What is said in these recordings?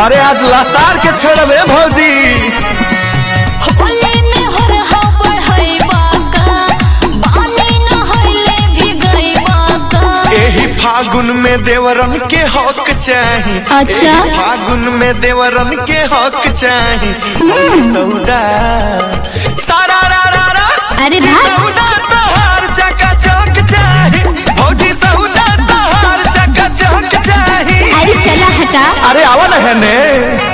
अरे आज लसार के छोड़बे भौजी होली में हरहा बढ़ैबा का बानी न होइले भिगैबा का एही फागुन में देवरन के हक चाही अच्छा। एही फागुन में देवरन के हक चाही सौदा सारा रा रा रा अरे भाई सौदा तोहार चका चौक चाही भौजी सौदा तोहार चका चौक चाही अरे चला हटा अरे आवा ना है ने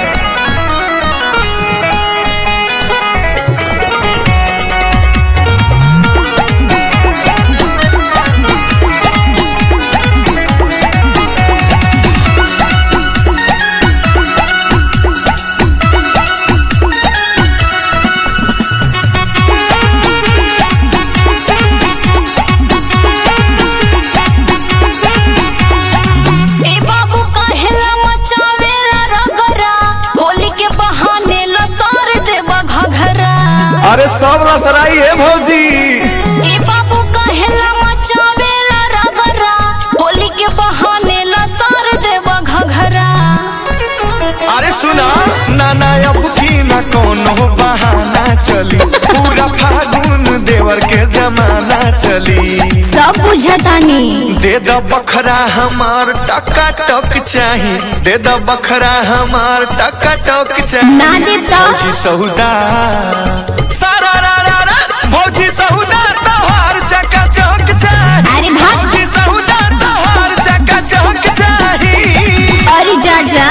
ए बाबू काहेला मचावेला रगरा होली के बहाने लसार देबा घघरा अरे सब लसराई है भौजी ए बाबू काहेला मचावेला रगरा होली के बहाने लसार देबा घघरा अरे सुना नाना अब की ना कोनो बहाना चली पूरा फागुन देवर के जमाना चली सब बुझतानी दे द बखरा हमार टका टक चाही दे द बखरा हमार टका टक चाही ना देब त? भौजी सहुदा सारा रा रा रा भौजी सहुदा तोहार चका चौक चाही अरे भाग। भौजी सहुदा तोहार चका चौक चाही अरे जा जा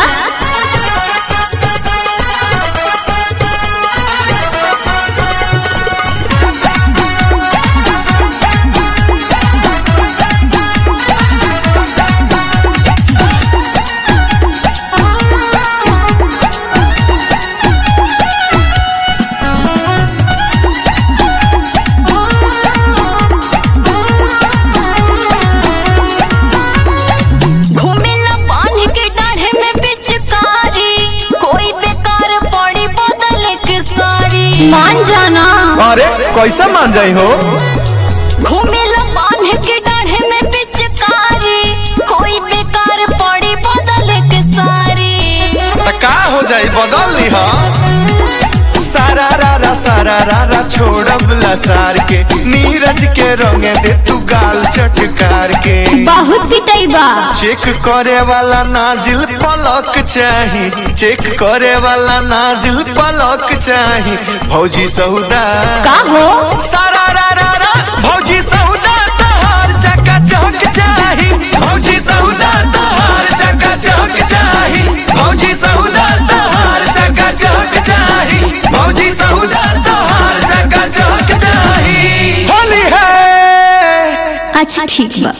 घूमेला पानी के डाढ़े में पिचकारी कोई बेकार पड़ी बदल के सारी मान जाना अरे कैसे मान जाई हो घूमेला पानी के डाढ़े में पिचकारी कोई बेकार पड़ी बदल के सारी त का हो जाई बदल ली हा सारा रा रा सारा रा रा छोड़ब लसार के नीरज के रंगे दे तू गाल चटकार के बहुत पिटैबा चेक करे वाला नाजिल पलक चाही चेक करे वाला नाजिल पलक चाही भौजी सहुदा का हो सारा रा रा रा भौजी सहुदा तोहार चका चौक चाही भौजी सहुदा तोहार चका चौक चाही भौजी सहुदा तोहार चका चौक चाही भौजी सहुदा तोहार चका चौक चाही होली है अच्छा ठीक बा